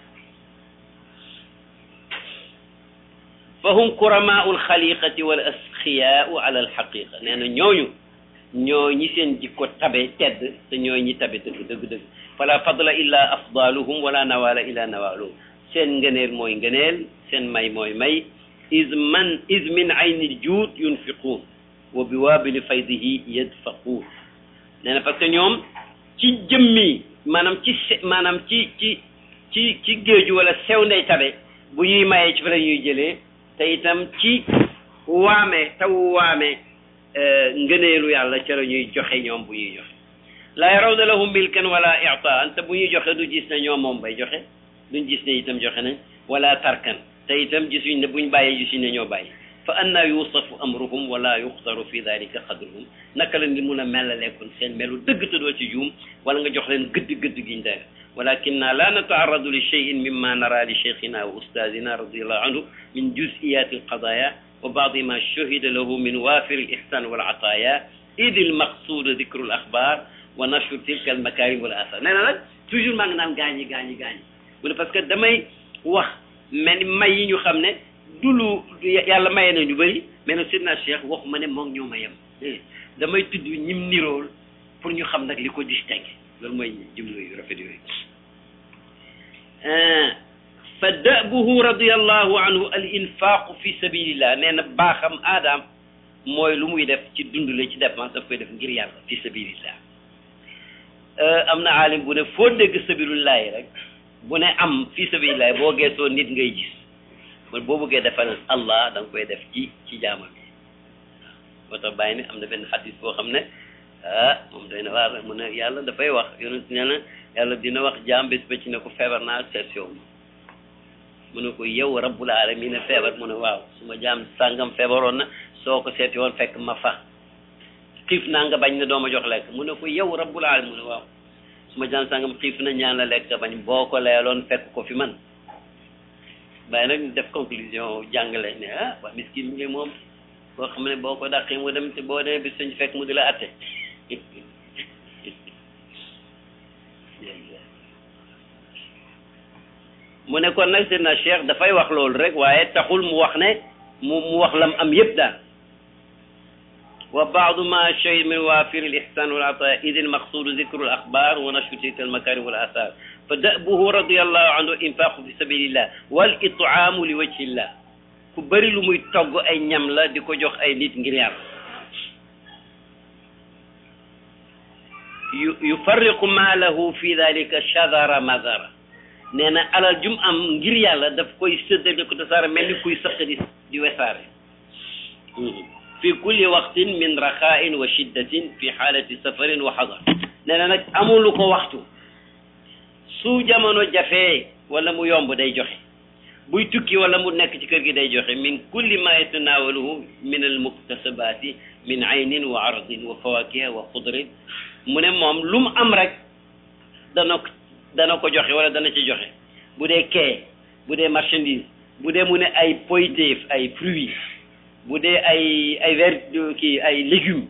fa hum kuramaau alxaliqati wal asxiyaau ala alxaqiqa nee na ñooñu ñoo ñi seen jikko tabe tedd te ñooy ñi tabe dëgg dëgg dëgg fala fadla illa afdaluhum wala nawala illa nawaluhum seen ngëneel mooy ngëneel seen may mooy may is man is min ayni juud yunfiquun wa bi waabili faydihi yadfaquun nee na parce que ñoom ci jëmmi maanaam ci se maanaam ci ci ci ci géeju wala sew ndey tabe bu ñuy mayee ci fa la ñuy jëlee te itam ci waame taw waame ngëneelu yàlla ca la ñuy joxe ñoom bu ñuy joxe laa yarawna lahum milkan wala itaan te bu ñuy joxe du gis ne ñoom moom bay joxe duñ gis ne itam joxe nañ wala tarkan te itam gisuñ ne buñ bàyyee gisuñ ne ñoo bàyyi fa anna yusafu amruhum wala yuxtaru fi dalika xadruhum naka la ni mun a melaleekon seen melu dëgg te doo ci juum wala nga jox leen gëdd gëdd giñ dara walakinna la nataaradu li cheyin mimma nara li cheikhina wa ustadina radiallahu anhu min juziyati alqadaya wa baadi ma shahida lahu min wafiri alihsan wal ataya id almaqsud dicru alaxbar wa nashru tilka almakarim wal athar nee na nag toujours maa ngi naan gaañi gaañi gaañi mu ne parce que damay wax mel ni may yi ñu xam ne du lu yàlla maye na ñu bëri mais nag Seydina Cheikh waxuma ne moom ñoo ma yem damay tudd ñim nirool pour ñu xam nag li ko distingué loolu mooy jumlo yu rafet yooyu fa dabuhu radiallahu anhu al infaqu fi sabilillah nee na baaxam aadaam mooy lu muy def ci dundale ci dépense daf koy def ngir yàlla fi sabilillah am na aalim bu ne foo dégg sabilillahi rek bu ne am fi sabilillahi boo geesoo nit ngay gis man boo bëggee defal allah da nga koy def ci ci jaamam yi moo tax bàyyi ne am na benn xadis boo xam ne ah moom doy na waar mu ne yàlla dafay wax yonent nee na yàlla dina wax jaam bés ba ci ne ko feebar naa seet yow mu ne ko yow rabbul alamin a feebar mu ne waaw su ma jaam sàngam feebaroon na soo ko seeti woon fekk ma fa xiif naa nga bañ ne doo ma jox lekk mu ne ko yow rabbul alamin mu ne waaw su ma jaam sàngam xiif na ñaan la lekk bañ boo ko leeloon fekk ko fi man bàyyi nag def conclusion jàngale ne ah waa miskin ngi moom boo xam ne boo ko dàqee mu dem te boo demee bis sañ fekk mu di la atte mu ne kon nag Seydina Cheikh dafay wax loolu rek waaye taxul mu wax ne mu mu wax lam am yëpp daal wa baadu ma shay min waafir al ihsan wal ataa id al maqsudu zikru al axbar wa nashru tilka al makarim wal athar fa dabuhu radiallahu anhu infaqu fi sabilillah wal itaamu li wajhillah ku bëri lu muy togg ay ñam la di ko jox ay nit ngir yàlla yu yufarriqu maalahu fi dalika shadara madara nee na alal jum am ngir yàlla daf koy séddale ko tasaare mel ni kuy sëq di di wesaare fi kulli waqtin min raxain wa shiddatin fi xaalati safarin wa xadar nee na nag amulu ko waxtu su jamono jafee wala mu yomb day joxe buy tukki wala mu nekk ci kër gi day joxe min kulli ma yatanaawaluhu min al muktasabaati min aynin wa ardin wa fawakiha wa xudrin mu ne moom lu mu am rek dana ko dana ko joxe wala dana ci joxe bu dee kee bu dee marchandise bu dee mu ne ay poytéef ay fruits bu dee ay ay ver kii ay légumes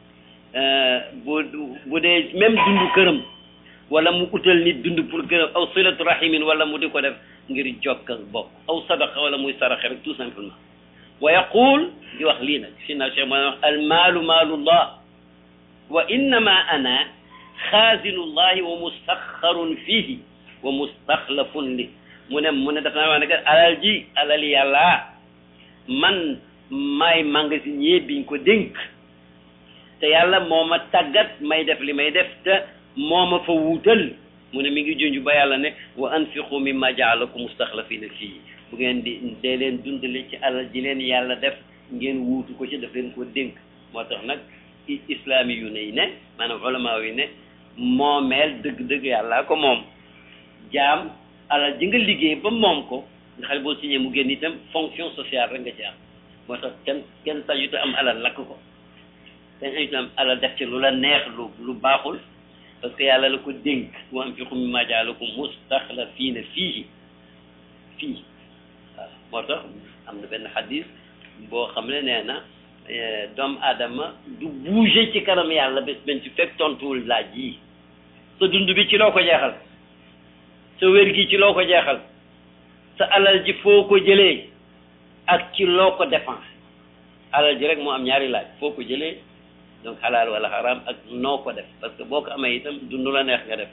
bu bu dee même dundu këram wala mu utal nit dund pour këram aw silatu rahimin wala mu di ko def ngir jokk ak bokk aw sadaqa wala muy saraxe rek tout simplement wa yaqul di wax lii nag si na cheikh mooy wax al maalu maalullah wa innama ana xaasinullahi wa mustaxarun fihi wa mustaxlafun li mu ne mu ne daf naa wax ne que alal ji alal yàlla man maay magasinier biñ ko dénk te yàlla moo ma tàggat may def li may def te moo ma fa wuutal mu ne mi ngi junj ba yàlla ne wa anfiqu mimma jaalakum mustaxlafina fii bu ngeen di dee leen dundale ci alal ji leen yàlla def ngeen wuutu ko ci daf leen ko dénk moo tax nag islami yu ne yi ne maanaam ulama yi ne moomeel dëgg-dëgg yàllaa ko moom jaam alal ji nga liggéey ba moom ko nga xam boo signé mu génn itam fonction sociale rek nga ci am moo tax kenn kenn sañuta am alal lakk ko kenn sañuta am alal def ci lu la neex lu lu baaxul parce que yàlla la ko dénk wa anfiqu mimma jaalakum mustaxlafiina fiihi fii waaw moo tax am na benn xadis boo xam ne nee na doomu aadama du bouger ci kanam yàlla bés benn ci fekk tontuwul laaj yi sa dund bi ci loo ko jeexal sa wér gi ci loo ko jeexal sa alal ji foo ko jëlee ak ci loo ko dépensé alal ji rek moo am ñaari laaj foo ko jëlee donc xalaal wala xaraam ak noo ko def parce que boo ko amee itam dund la neex nga def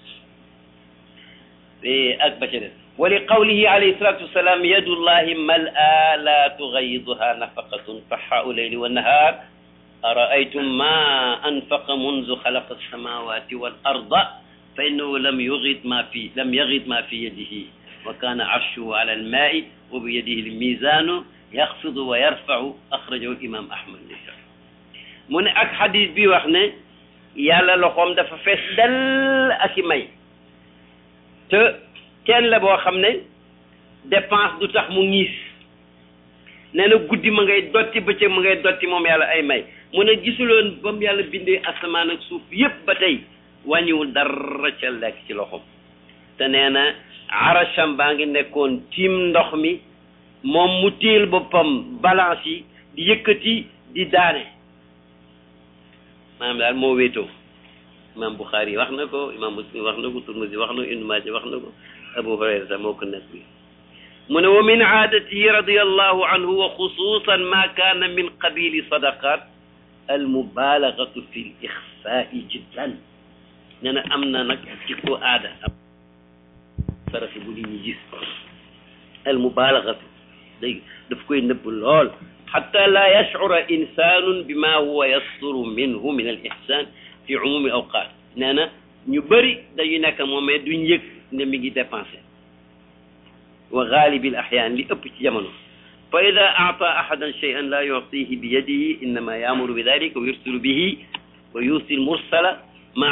ak ba ca des wa li qawlihi alayhi salatu wassalam yadullahi mal'a la tugayiduha nafaqatun faxaau leyli wa nahar araaytum ma anfaqa munzu xalaqa alsamawati wal arda fa innahu lam yugid ma fi lam yagid ma fi yadihi wa kana arshuhu ala almaai wa bi yadihi almizanu yaxfidu wa yarfau axrajahu imam ahmad mu ne ak xadis bi wax ne yàlla loxoom dafa fees dell ak i may te kenn la boo xam ne dépense du tax mu ñiis nee na guddi ma ngay dotti bëccëg ma ngay dotti moom yàlla ay may mu ne gisuloon ba mu yàlla bindee asamaan ak suuf yépp ba tey wàññiwul dara ca lekk ci loxoom te nee na arasham baa ngi nekkoon tiim ndox mi moom mu téel boppam balance yi di yëkkati di daane maanaam daal moo wéetoo imam Bukhari wax na ko imam Muslim wax na ko Turmuzi wax na ko Ibnu Maaja wax na ko Abu Hurayra moo ko nekk bi mu ne wa min aadatihi radiallahu anhu wa xususan ma kaana min qabili sadaqat almubalagatu fi l ixfaai jiddan nee na am na nag ci ko aada am sarafi bu nit ñi gis almubalagatu day daf koy nëbb lool xata la yashcura insanun bima huwa yasturu minhu min al ihsan fi umumi awqat nee na ñu bëri dañu nekk moom mais duñ yëg ne mi ngi dépensé wa gaalibi al axyaan li ëpp ci jamono fa ida aata ahadan cheyan la yuctihi bi yadihi innama yaamuru bi dalika wa yursilu bihi wa yusi l mursala